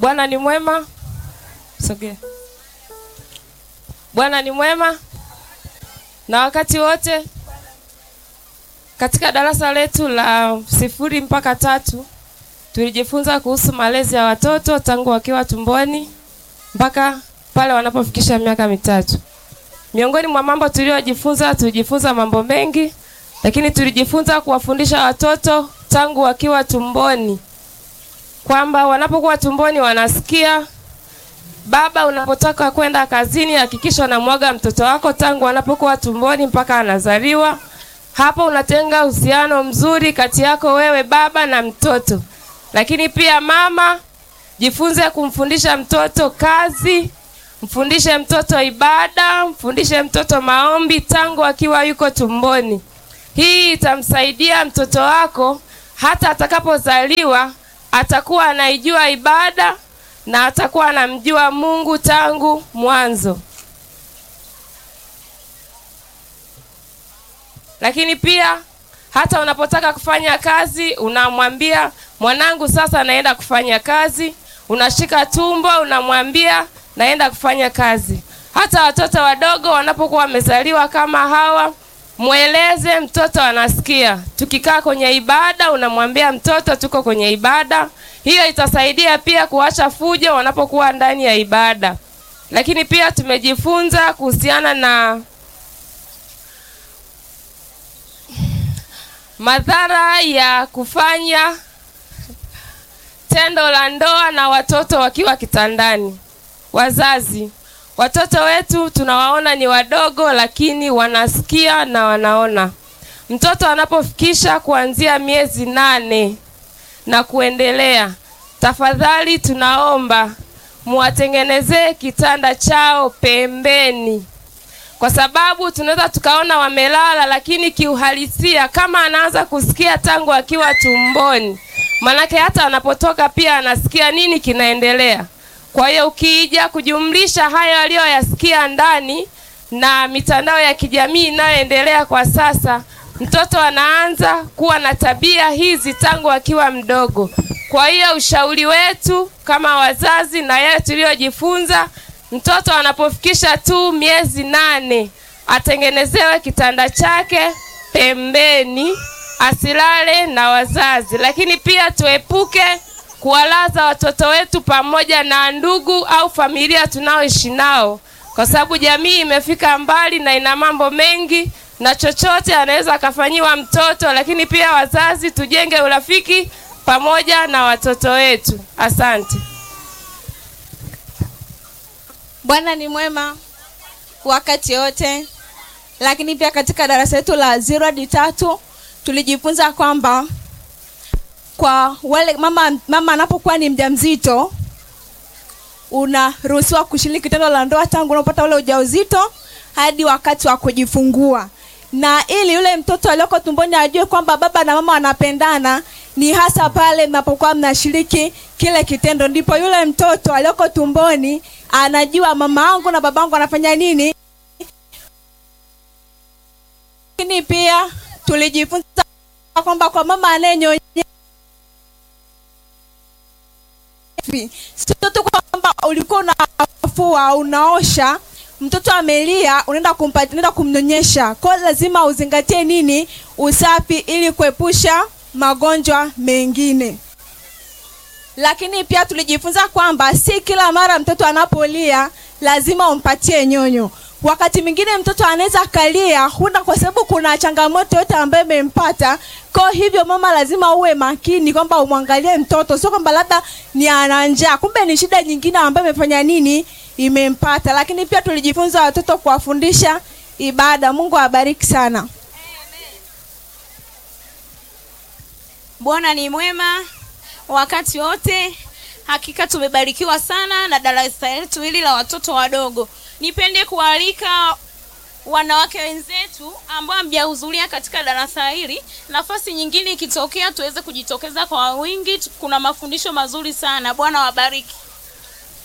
Bwana ni mwema. Sogea. Bwana ni mwema na wakati wote. Katika darasa letu la sifuri mpaka tatu tulijifunza kuhusu malezi ya watoto tangu wakiwa tumboni mpaka pale wanapofikisha miaka mitatu. Miongoni mwa mambo tuliyojifunza, tulijifunza mambo mengi, lakini tulijifunza kuwafundisha watoto tangu wakiwa tumboni kwamba wanapokuwa tumboni wanasikia. Baba, unapotoka kwenda kazini, hakikisha unamwaga mtoto wako tangu anapokuwa tumboni mpaka anazaliwa. Hapo unatenga uhusiano mzuri kati yako wewe baba na mtoto. Lakini pia mama, jifunze kumfundisha mtoto kazi, mfundishe mtoto ibada, mfundishe mtoto maombi tangu akiwa yuko tumboni. Hii itamsaidia mtoto wako hata atakapozaliwa atakuwa anaijua ibada na atakuwa anamjua Mungu tangu mwanzo. Lakini pia hata unapotaka kufanya kazi, unamwambia mwanangu, sasa naenda kufanya kazi. Unashika tumbo, unamwambia naenda kufanya kazi. Hata watoto wadogo wanapokuwa wamezaliwa kama hawa, mweleze mtoto anasikia. Tukikaa kwenye ibada, unamwambia mtoto tuko kwenye ibada. Hiyo itasaidia pia kuacha fujo wanapokuwa ndani ya ibada. Lakini pia tumejifunza kuhusiana na madhara ya kufanya tendo la ndoa na watoto wakiwa kitandani. Wazazi, watoto wetu tunawaona ni wadogo, lakini wanasikia na wanaona. Mtoto anapofikisha kuanzia miezi nane na kuendelea, tafadhali tunaomba muwatengenezee kitanda chao pembeni, kwa sababu tunaweza tukaona wamelala, lakini kiuhalisia kama anaanza kusikia tangu akiwa tumboni, manake hata anapotoka pia anasikia nini kinaendelea. Kwa hiyo ukija kujumlisha hayo aliyoyasikia ndani na mitandao ya kijamii inayoendelea kwa sasa, mtoto anaanza kuwa na tabia hizi tangu akiwa mdogo. Kwa hiyo ushauri wetu kama wazazi na yale tuliyojifunza, mtoto anapofikisha tu miezi nane atengenezewe kitanda chake pembeni, asilale na wazazi. Lakini pia tuepuke kuwalaza watoto wetu pamoja na ndugu au familia tunaoishi nao, kwa sababu jamii imefika mbali na ina mambo mengi na chochote anaweza akafanyiwa mtoto. Lakini pia wazazi, tujenge urafiki pamoja na watoto wetu. Asante. Bwana ni mwema wakati wote. Lakini pia katika darasa letu la zero hadi tatu tulijifunza kwamba kwa wale mama mama anapokuwa ni mjamzito unaruhusiwa kushiriki tendo la ndoa tangu unapata ule ujauzito hadi wakati wa kujifungua, na ili yule mtoto aliyoko tumboni ajue kwamba baba na mama wanapendana, ni hasa pale mnapokuwa mnashiriki kile kitendo, ndipo yule mtoto aliyoko tumboni anajua mama yangu na babangu wanafanya nini. Lakini pia tulijifunza kwamba kwa mama anayenyonya sio tu kwamba ulikuwa unafua unaosha mtoto amelia, unaenda kumpatia, unaenda kumnyonyesha. Kwa hiyo lazima uzingatie nini? Usafi, ili kuepusha magonjwa mengine. Lakini pia tulijifunza kwamba si kila mara mtoto anapolia lazima umpatie nyonyo. Wakati mwingine mtoto anaweza akalia huna, kwa sababu kuna changamoto yote ambayo imempata. Kwa hivyo mama lazima uwe makini kwamba umwangalie mtoto, sio kwamba labda ni ana njaa, kumbe ni shida nyingine ambayo imefanya nini, imempata. Lakini pia tulijifunza watoto kuwafundisha ibada. Mungu awabariki sana. Bwana ni mwema wakati wote. Hakika tumebarikiwa sana na darasa letu hili la watoto wadogo. Nipende kualika wanawake wenzetu ambao hamjahudhuria katika darasa hili, nafasi nyingine ikitokea tuweze kujitokeza kwa wingi. Kuna mafundisho mazuri sana. Bwana wabariki.